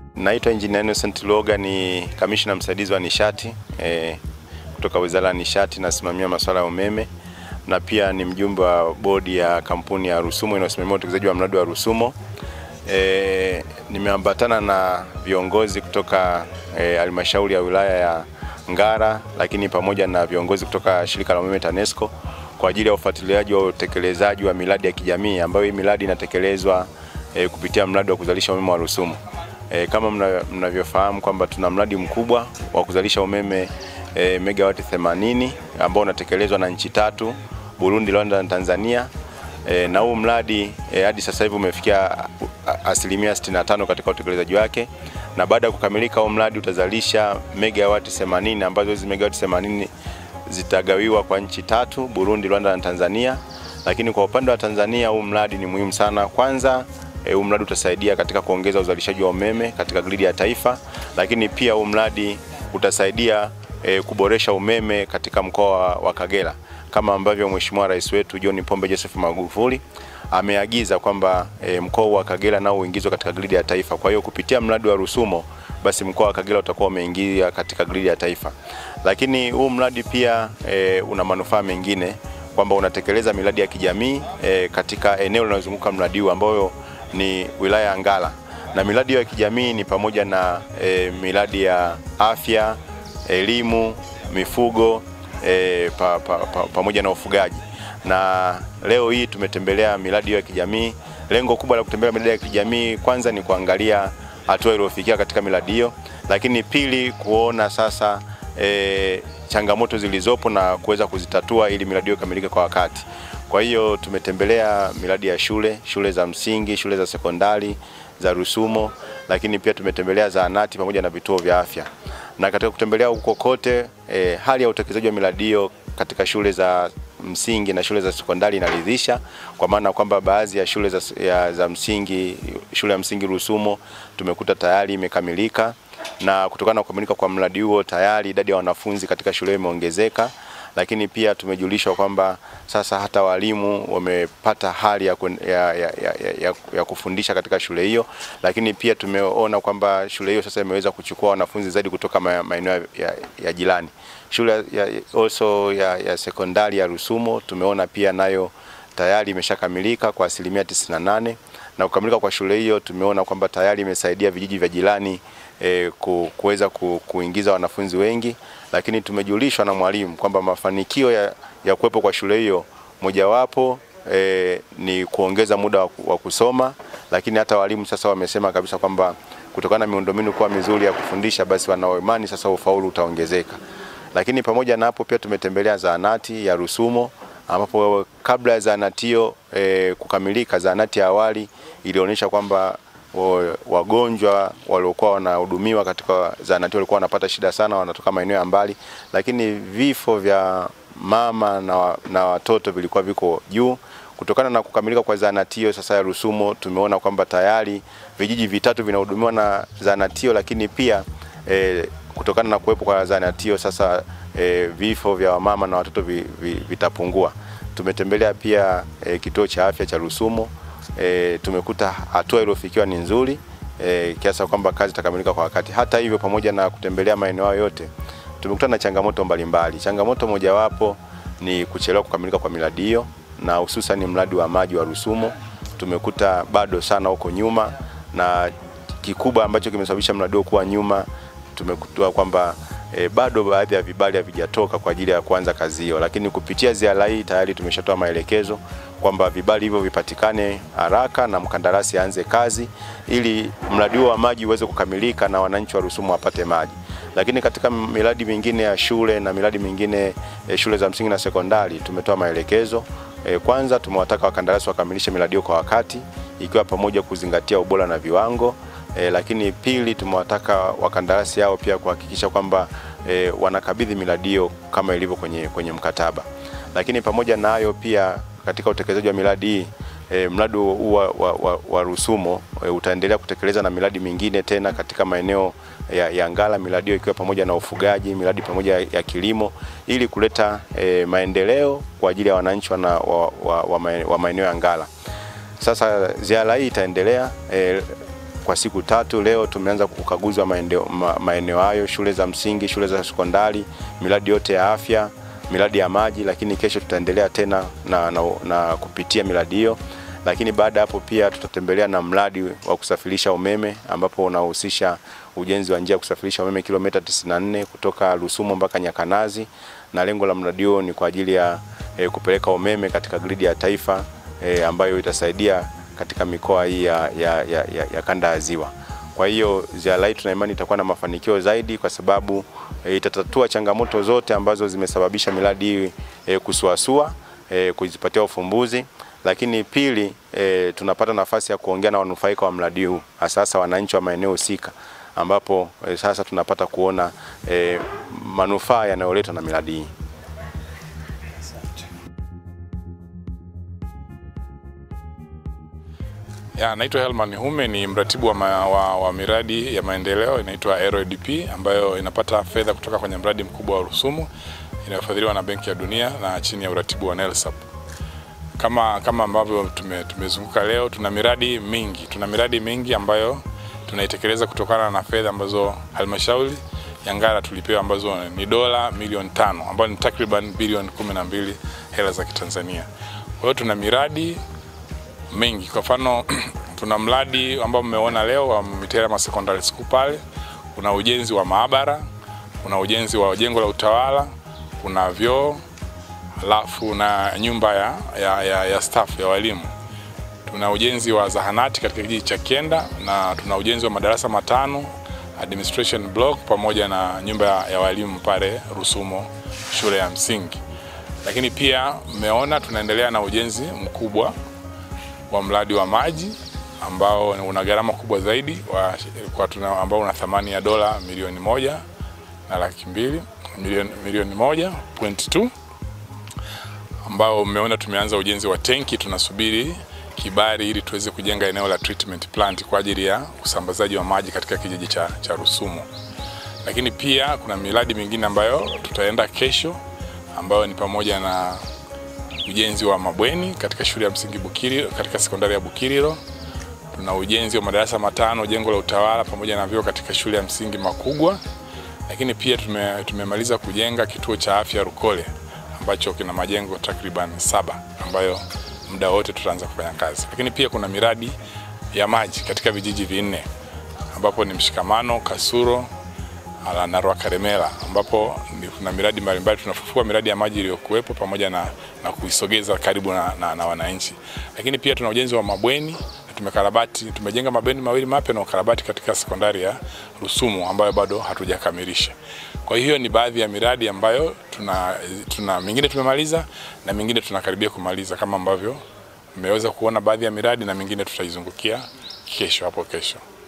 Naitwa Engineer Innocent Luoga, ni kamishna msaidizi wa nishati e, kutoka Wizara ya Nishati, nasimamia masuala ya umeme na pia ni mjumbe wa bodi ya kampuni ya Rusumo inayosimamia utekelezaji wa mradi wa Rusumo. E, nimeambatana na viongozi kutoka halmashauri e, ya wilaya ya Ngara, lakini pamoja na viongozi kutoka shirika la umeme TANESCO kwa ajili ya ufuatiliaji wa utekelezaji wa miradi ya kijamii ambayo hii miradi inatekelezwa e, kupitia mradi wa kuzalisha umeme wa Rusumo. E, kama mnavyofahamu mna kwamba tuna mradi mkubwa wa kuzalisha umeme e, megawati 80 ambao unatekelezwa na nchi tatu Burundi, Rwanda na Tanzania. E, na huu mradi e, hadi sasa hivi umefikia asilimia 65 katika utekelezaji wake, na baada ya kukamilika huu mradi utazalisha megawati 80 ambazo hizi megawati 80 zitagawiwa kwa nchi tatu Burundi, Rwanda na Tanzania. Lakini kwa upande wa Tanzania huu mradi ni muhimu sana. Kwanza huu e, mradi utasaidia katika kuongeza uzalishaji wa umeme katika gridi ya taifa, lakini pia huu mradi utasaidia e, kuboresha umeme katika mkoa wa Kagera kama ambavyo Mheshimiwa Rais wetu John Pombe Joseph Magufuli ameagiza kwamba e, mkoa wa Kagera nao uingizwe katika gridi ya taifa. Kwa hiyo kupitia mradi wa Rusumo basi mkoa wa Kagera utakuwa umeingia katika gridi ya taifa. Lakini huu mradi pia e, una manufaa mengine kwamba unatekeleza miradi ya kijamii e, katika eneo linalozunguka mradi huu ambayo ni wilaya ya Ngara, na miradi ya kijamii ni pamoja na e, miradi ya afya, elimu, mifugo e, pa, pa, pa, pamoja na ufugaji. Na leo hii tumetembelea miradi ya kijamii. Lengo kubwa la kutembelea miradi ya kijamii kwanza ni kuangalia hatua iliyofikia katika miradi hiyo, lakini pili kuona sasa e, changamoto zilizopo na kuweza kuzitatua ili miradi hiyo ikamilike kwa wakati. Kwa hiyo tumetembelea miradi ya shule, shule za msingi, shule za sekondari za Rusumo, lakini pia tumetembelea zahanati pamoja na vituo vya afya. Na katika kutembelea huko kote e, hali ya utekelezaji wa miradi hiyo katika shule za msingi na shule za sekondari inaridhisha, kwa maana kwamba baadhi ya shule za, ya, za msingi, shule ya msingi Rusumo tumekuta tayari imekamilika, na kutokana na kukamilika kwa mradi huo tayari idadi ya wanafunzi katika shule imeongezeka lakini pia tumejulishwa kwamba sasa hata walimu wamepata hali ya, ya, ya, ya, ya kufundisha katika shule hiyo, lakini pia tumeona kwamba shule hiyo sasa imeweza kuchukua wanafunzi zaidi kutoka maeneo ya, ya jirani. Shule ya, also ya, ya sekondari ya Rusumo tumeona pia nayo tayari imeshakamilika kwa asilimia 98 na kukamilika kwa shule hiyo tumeona kwamba tayari imesaidia vijiji vya jirani e, kuweza ku, kuingiza wanafunzi wengi, lakini tumejulishwa na mwalimu kwamba mafanikio ya, ya kuwepo kwa shule hiyo mojawapo e, ni kuongeza muda wa kusoma, lakini hata walimu sasa wamesema kabisa kwamba kutokana na miundombinu kuwa mizuri ya kufundisha, basi wanao imani sasa ufaulu utaongezeka. Lakini pamoja na hapo pia tumetembelea zahanati ya Rusumo ambapo kabla ya zahanati hiyo e, kukamilika, zahanati ya awali ilionyesha kwamba wagonjwa waliokuwa wanahudumiwa katika zahanati walikuwa wanapata shida sana, wanatoka maeneo ya mbali, lakini vifo vya mama na, na watoto vilikuwa viko juu. Kutokana na kukamilika kwa zahanati hiyo sasa ya Rusumo, tumeona kwamba tayari vijiji vitatu vinahudumiwa na zahanati hiyo, lakini pia e, kutokana na kuwepo kwa zahanati hiyo sasa e, vifo vya wamama na watoto vi, vi, vitapungua. Tumetembelea pia e, kituo cha afya cha Rusumo. E, tumekuta hatua iliyofikiwa ni nzuri e, kiasi kwamba kazi itakamilika kwa wakati. Hata hivyo, pamoja na kutembelea maeneo hayo yote, tumekutana na changamoto mbalimbali. Changamoto mojawapo ni kuchelewa kukamilika kwa miradi hiyo, na hususan mradi wa maji wa Rusumo tumekuta bado sana huko nyuma, na kikubwa ambacho kimesababisha mradi huo kuwa nyuma, tumekuta kwamba E, bado baadhi ya vibali havijatoka kwa ajili ya kuanza kazi hiyo, lakini kupitia ziara hii tayari tumeshatoa maelekezo kwamba vibali hivyo vipatikane haraka na mkandarasi aanze kazi ili mradi huo wa maji uweze kukamilika na wananchi wa Rusumo wapate maji. Lakini katika miradi mingine ya shule na miradi mingine e, shule za msingi na sekondari tumetoa maelekezo e, kwanza tumewataka wakandarasi wakamilishe miradi hiyo kwa wakati ikiwa pamoja kuzingatia ubora na viwango. E, lakini pili tumewataka wakandarasi hao pia kuhakikisha kwamba e, wanakabidhi miradi hiyo kama ilivyo kwenye, kwenye mkataba. Lakini pamoja na hayo pia katika utekelezaji wa miradi hii e, mradi huu wa, wa, wa, wa Rusumo e, utaendelea kutekeleza na miradi mingine tena katika maeneo ya, ya Ngara, miradi hiyo ikiwa pamoja na ufugaji, miradi pamoja ya kilimo ili kuleta e, maendeleo kwa ajili ya wananchi wa, wa, wa, wa maeneo ya Ngara. Sasa ziara hii itaendelea e, kwa siku tatu. Leo tumeanza ukaguzi wa maeneo, ma, maeneo hayo, shule za msingi, shule za sekondari, miradi yote ya afya, miradi ya maji, lakini kesho tutaendelea tena na, na, na kupitia miradi hiyo lakini baada ya hapo pia tutatembelea na mradi wa kusafirisha umeme ambapo unahusisha ujenzi wa njia ya kusafirisha umeme kilomita 94 kutoka Rusumo mpaka Nyakanazi, na lengo la mradi huo ni kwa ajili ya e, kupeleka umeme katika gridi ya taifa e, ambayo itasaidia katika mikoa hii ya, ya, ya, ya, ya kanda ya Ziwa. Kwa hiyo ziara hii tuna imani itakuwa na mafanikio zaidi kwa sababu e, itatatua changamoto zote ambazo zimesababisha miradi hii e, kusuasua e, kuzipatia ufumbuzi lakini pili e, tunapata nafasi ya kuongea na wanufaika wa mradi huu hasa wananchi wa maeneo husika ambapo e, sasa tunapata kuona e, manufaa yanayoletwa na miradi hii. Ya, naitwa Helman Hume ni mratibu wa, ma, wa, wa miradi ya maendeleo inaitwa RDP ambayo inapata fedha kutoka kwenye mradi mkubwa wa Rusumo inayofadhiliwa na Benki ya Dunia na chini ya uratibu wa NELSAP kama kama ambavyo tume, tumezunguka leo, tuna miradi mingi, tuna miradi mingi ambayo tunaitekeleza kutokana na fedha ambazo halmashauri ya Ngara tulipewa ambazo ni dola milioni tano ambayo ni takriban bilioni kumi na mbili hela za Kitanzania. Kwa hiyo tuna miradi mingi, kwa mfano tuna mradi ambao mmeona leo wa Miterema Secondary School pale, kuna ujenzi wa maabara, kuna ujenzi wa jengo la utawala, kuna vyoo alafu na nyumba ya, ya, ya, ya staff ya walimu. Tuna ujenzi wa zahanati katika kijiji cha Kienda na tuna ujenzi wa madarasa matano administration block pamoja na nyumba ya, ya walimu pale Rusumo shule ya msingi. Lakini pia mmeona tunaendelea na ujenzi mkubwa wa mradi wa maji ambao una gharama kubwa zaidi wa, kwa tuna, ambao una thamani ya dola milioni moja na laki mbili milioni, milioni moja point two ambao mmeona tumeanza ujenzi wa tenki, tunasubiri kibali ili tuweze kujenga eneo la treatment plant kwa ajili ya usambazaji wa maji katika kijiji cha, cha Rusumo. Lakini pia kuna miradi mingine ambayo tutaenda kesho ambayo ni pamoja na ujenzi wa mabweni katika shule ya msingi Bukiri, katika sekondari ya Bukiriro. Tuna ujenzi wa madarasa matano jengo la utawala pamoja na vyoo katika shule ya msingi Makugwa. Lakini pia tume, tumemaliza kujenga kituo cha afya Rukole ambacho kina majengo takriban saba ambayo muda wote tutaanza kufanya kazi. Lakini pia kuna miradi ya maji katika vijiji vinne ambapo ni Mshikamano, Kasuro na Rwakaremera ambapo kuna miradi mbalimbali, tunafufua miradi ya maji iliyokuwepo pamoja na, na kuisogeza karibu na, na, na wananchi. Lakini pia tuna ujenzi wa mabweni na tumekarabati, tumejenga mabweni mawili mapya na ukarabati katika sekondari ya Rusumo ambayo bado hatujakamilisha. Kwa hiyo ni baadhi ya miradi ambayo tuna, tuna mingine tumemaliza na mingine tunakaribia kumaliza kama ambavyo mmeweza kuona baadhi ya miradi na mingine tutaizungukia kesho hapo kesho.